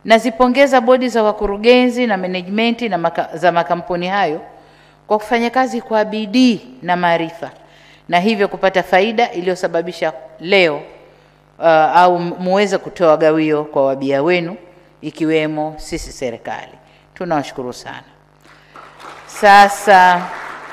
Nazipongeza bodi za wakurugenzi na management na maka, za makampuni hayo kwa kufanya kazi kwa bidii na maarifa na hivyo kupata faida iliyosababisha leo uh, au muweze kutoa gawio kwa wabia wenu ikiwemo sisi serikali. Tunawashukuru sana. Sasa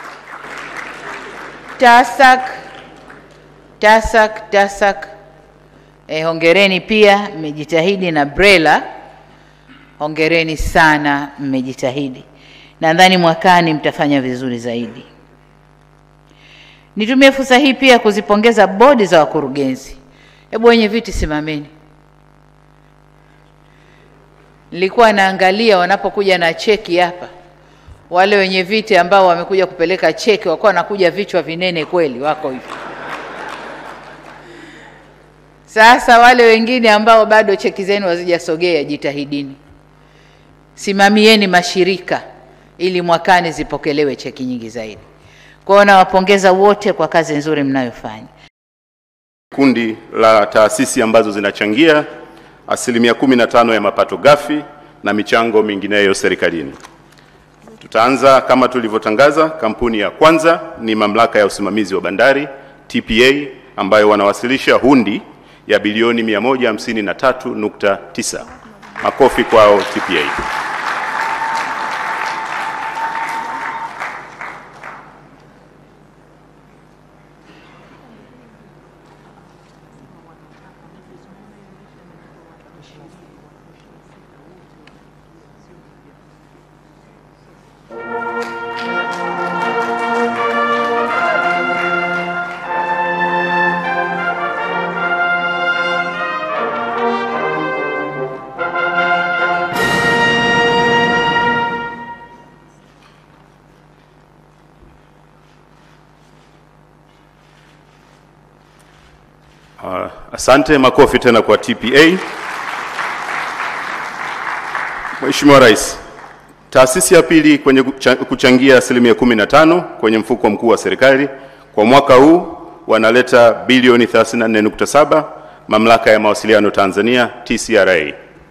TASAC TASAC TASAC eh, hongereni pia, mmejitahidi na BRELA, hongereni sana, mmejitahidi. Nadhani mwakani mtafanya vizuri zaidi. Nitumie fursa hii pia kuzipongeza bodi za wakurugenzi. Hebu wenye viti simameni. Nilikuwa naangalia wanapokuja na cheki hapa, wale wenye viti ambao wamekuja kupeleka cheki wakuwa wanakuja vichwa vinene kweli, wako hivi. Sasa wale wengine ambao bado cheki zenu hazijasogea, jitahidini, simamieni mashirika ili mwakani zipokelewe cheki nyingi zaidi. Kwa hiyo nawapongeza wote kwa kazi nzuri mnayofanya. Kundi la taasisi ambazo zinachangia asilimia 15 ya mapato ghafi na michango mingineyo serikalini. Tutaanza kama tulivyotangaza. Kampuni ya kwanza ni mamlaka ya usimamizi wa bandari TPA, ambayo wanawasilisha hundi ya bilioni 153.9. Makofi kwao TPA. Uh, asante. Makofi tena kwa TPA. Mheshimiwa Rais, taasisi ya pili kwenye kucha- kuchangia asilimia 15 kwenye mfuko mkuu wa serikali kwa mwaka huu wanaleta bilioni 34.7, Mamlaka ya Mawasiliano Tanzania TCRA.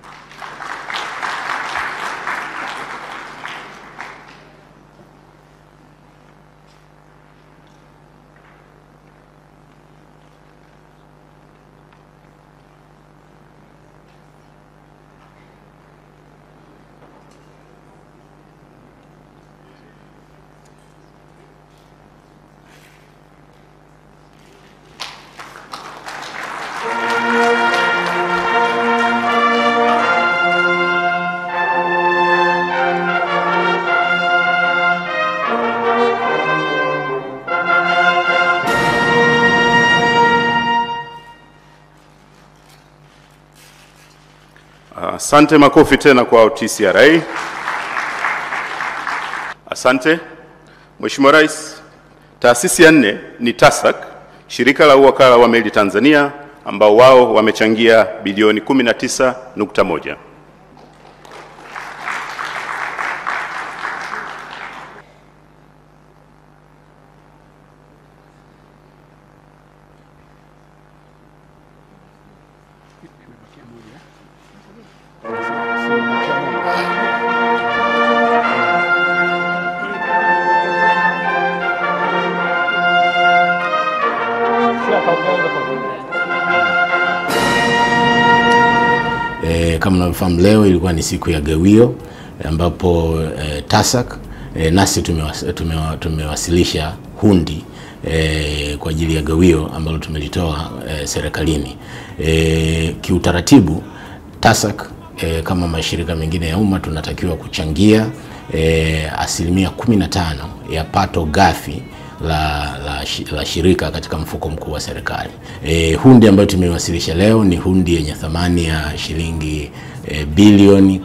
Asante. Makofi tena kwa TCRA. Asante. Mheshimiwa Rais, taasisi ya nne ni TASAC, shirika la uwakala wa meli Tanzania, ambao wao wamechangia bilioni 19.1. E, kama unavyofahamu leo ilikuwa ni siku ya gawio ambapo e, TASAC e, nasi tumewas, tumewa, tumewasilisha hundi e, kwa ajili ya gawio ambalo tumelitoa e, serikalini. E, kiutaratibu TASAC e, kama mashirika mengine ya umma tunatakiwa kuchangia e, asilimia 15 ya pato ghafi la, la, shi- la shirika katika mfuko mkuu wa serikali. E, hundi ambayo tumeiwasilisha leo ni hundi yenye thamani ya shilingi e, bilioni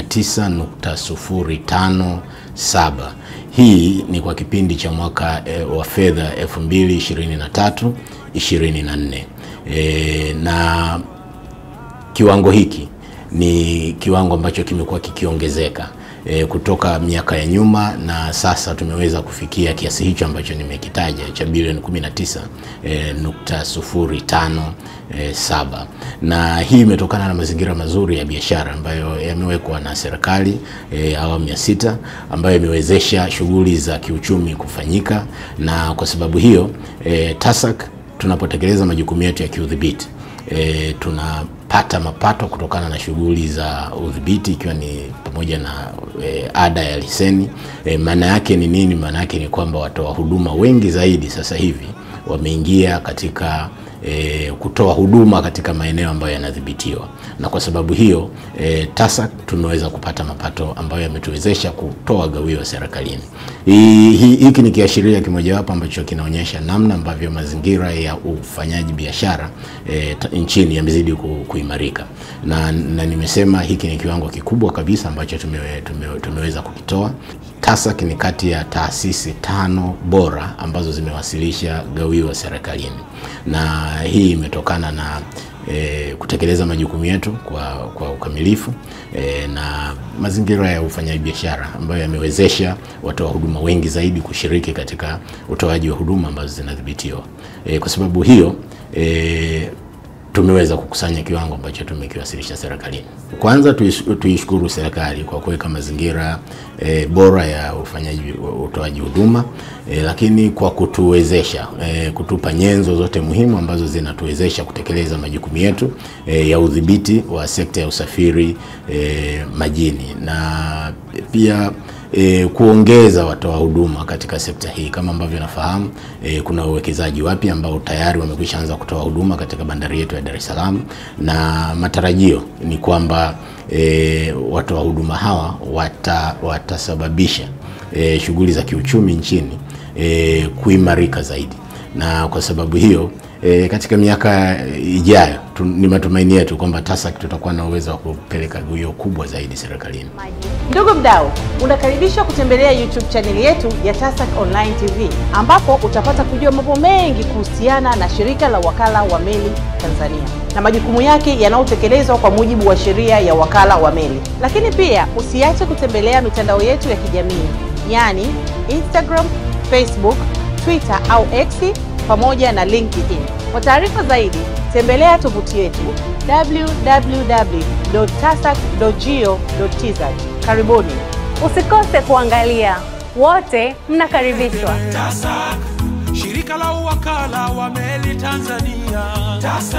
19.057. Hii ni kwa kipindi cha mwaka e, wa fedha 2023 24. E, na kiwango hiki ni kiwango ambacho kimekuwa kikiongezeka e, kutoka miaka ya nyuma na sasa tumeweza kufikia kiasi hicho ambacho nimekitaja cha bilioni 19 e, nukta sufuri tano e, saba na hii imetokana na mazingira mazuri ya biashara ambayo yamewekwa na serikali e, awamu ya sita ambayo imewezesha shughuli za kiuchumi kufanyika, na kwa sababu hiyo e, TASAC tunapotekeleza majukumu yetu ya kiudhibiti e, tunapata mapato kutokana na shughuli za udhibiti ikiwa ni pamoja na e, ada ya leseni. E, maana yake ni nini? Maana yake ni kwamba watoa huduma wengi zaidi sasa hivi wameingia katika e, kutoa huduma katika maeneo ambayo yanadhibitiwa, na kwa sababu hiyo e, TASAC tumeweza kupata mapato ambayo yametuwezesha kutoa gawio serikalini. Hii- hii- Hiki ni kiashiria kimojawapo ambacho kinaonyesha namna ambavyo mazingira ya ufanyaji biashara e, ta- nchini yamezidi ku, kuimarika na, na nimesema hiki ni kiwango kikubwa kabisa ambacho tumewe, tumewe, tumeweza kukitoa. TASAC ni kati ya taasisi tano bora ambazo zimewasilisha gawio serikalini, na hii imetokana na e, kutekeleza majukumu yetu kwa, kwa ukamilifu e, na mazingira ya ufanyaji biashara ambayo yamewezesha watoa huduma wengi zaidi kushiriki katika utoaji wa huduma ambazo zinadhibitiwa. E, kwa sababu hiyo e, tumeweza kukusanya kiwango ambacho tumekiwasilisha serikalini. Kwanza tuish- tuishukuru serikali kwa kuweka mazingira e, bora ya ufanyaji utoaji huduma e, lakini kwa kutuwezesha e, kutupa nyenzo zote muhimu ambazo zinatuwezesha kutekeleza majukumu yetu e, ya udhibiti wa sekta ya usafiri e, majini na pia e, kuongeza watoa huduma katika sekta hii. Kama ambavyo nafahamu e, kuna uwekezaji wapya ambao tayari wamekwisha anza kutoa huduma katika bandari yetu ya Dar es Salaam, na matarajio ni kwamba e, watoa huduma hawa wata, watasababisha e, shughuli za kiuchumi nchini e, kuimarika zaidi, na kwa sababu hiyo e, katika miaka ijayo tu, ni matumaini yetu kwamba TASAC tutakuwa na uwezo wa kupeleka gawio kubwa zaidi serikalini. Ndugu mdau, unakaribishwa kutembelea YouTube chaneli yetu ya TASAC Online TV ambapo utapata kujua mambo mengi kuhusiana na shirika la wakala wa meli Tanzania na majukumu yake yanayotekelezwa kwa mujibu wa sheria ya wakala wa meli. Lakini pia usiache kutembelea mitandao yetu ya kijamii yaani Instagram, Facebook, Twitter au X pamoja na LinkedIn. Kwa taarifa zaidi, tembelea tovuti yetu www.tasac.go.tz. Karibuni. Usikose kuangalia. Wote mnakaribishwa. TASAC, shirika la uwakala wa meli Tanzania. TASAC.